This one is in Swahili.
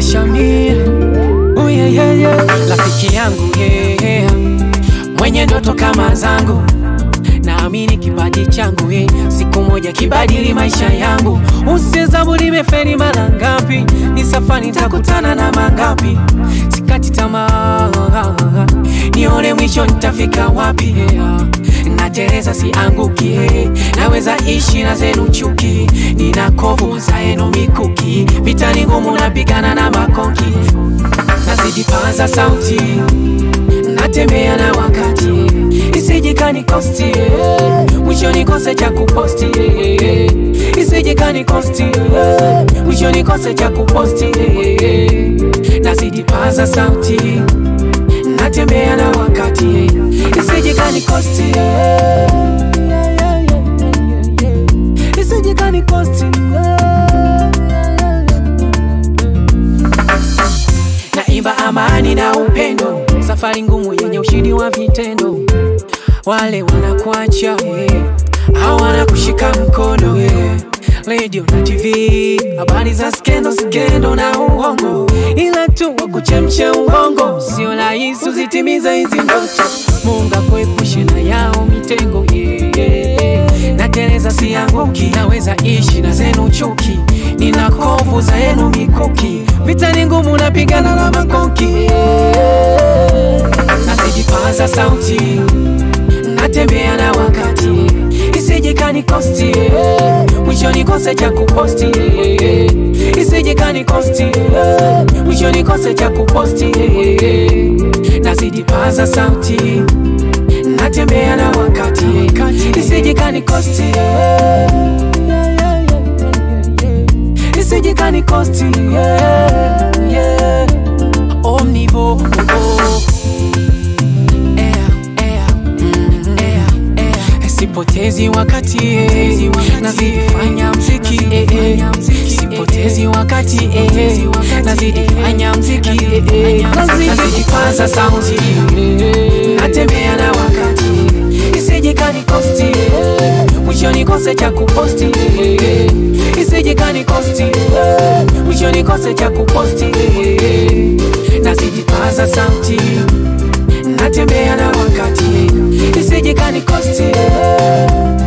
Shamir oh, yeah, yeah, yeah. Rafiki yangu yeah. Mwenye ndoto kama zangu naamini kipaji changu eh, siku moja kibadili maisha yangu. Usihesabu nimeferi mara ngapi, ni safari nitakutana na mangapi. Sikati tamaa, nione mwisho nitafika wapi. yeah. Nateleza sianguki, eh, naweza ishi na zenu chuki, nina kovu za yenu mikuki, vita ni ngumu, napigana na makonki, nazidi paza sauti natembea na wakati isije kanikosti mwisho nikose cha kuposti isije kanikosti mwisho nikose cha kuposti nazidi paza sauti natembea na wakati isije kanikosti isije kanikosti naimba amani na upendo, safari ngumu yenye ushindi wa vitendo. Wale wanakuacha eh, hawana kushika mkono eh. Radio na TV, habari za skendo skendo na uongo, ila tu wakuchemshe ubongo, sio rahisi uzitimiza hizi ndoto. Mungu akuepushe na yao mitego yeah, yeah. Nateleza sianguki, naweza ishi na zenu chuki, nina kovu za yenu mikuki, vita ni ngumu, napigana na makoki yeah. Nazijipaza sauti, natembea na wakati, isije kanikosti yeah. mwisho nikose cha kuposti yeah. isije kanikosti yeah. mwisho nikose cha kuposti yeah. Nazijipaza sauti natembea na wakati isije kanikosti isije kanikosti yeah, yeah. omnivo oh. Air, air, mm, air, air. sipotezi wakati eh, nazidifanya mziki eh, eh. sipotezi wakati eh, nazidifanya mziki eh, eh. nazidipaza sauti natembea na wakati isije kanikosti eh, mwisho nikose cha kuposti eh, isije kanikosti eh, mwisho nikose cha kuposti eh, nazidipaza sauti natembea na wakati isije kanikosti eh,